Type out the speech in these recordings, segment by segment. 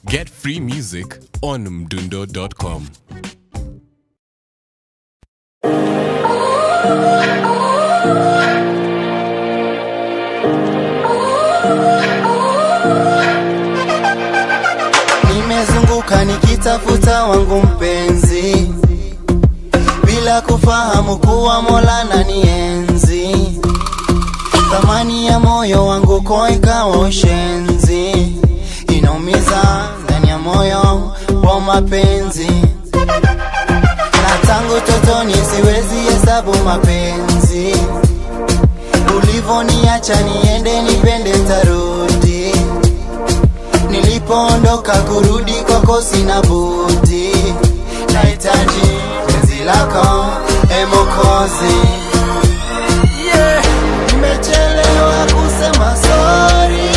Get free music on mdundo.com. Nimezunguka nikitafuta wangu mpenzi, bila kufahamu kuwa Mola na nienzi. Thamani ya moyo wangu kwa ikawa ushenzi, inaumiza ndani ya moyo wa mapenzi, na tangu totoni siwezi hesabu mapenzi. Ulivoniacha niende nipende tarudi Nilipoondoka kurudi kwako sina budi, nahitaji penzi lako e Mwokozi. Yeah, nimechelewa kusema sorry.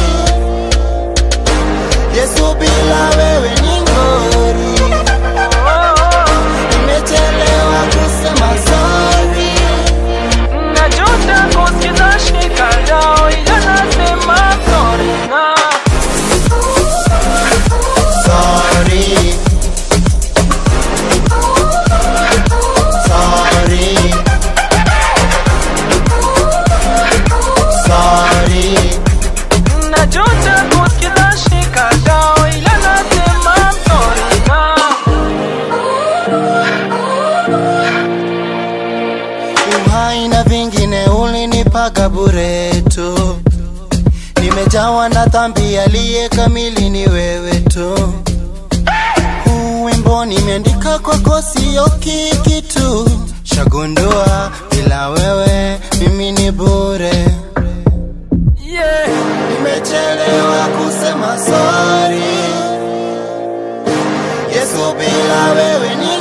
Yesu, bila wewe ni ngori. Nimechelewa kusema sorry. Najuta kusikiza shikadau ila nasema sorry na Sorry. Sorry. Sorry. Najuta kusikiza shikadau ila nasema sorry na Uhai na vingine ulinipaga bure tu, nimejawa na dhambi, aliye kamili ni wewe tu. Huu wimbo nimeandika kwako, sio kikitu, shagundua bila wewe mimi ni bure. yeah Nimechelewa kusema sorry. Yesu, bila wewe ni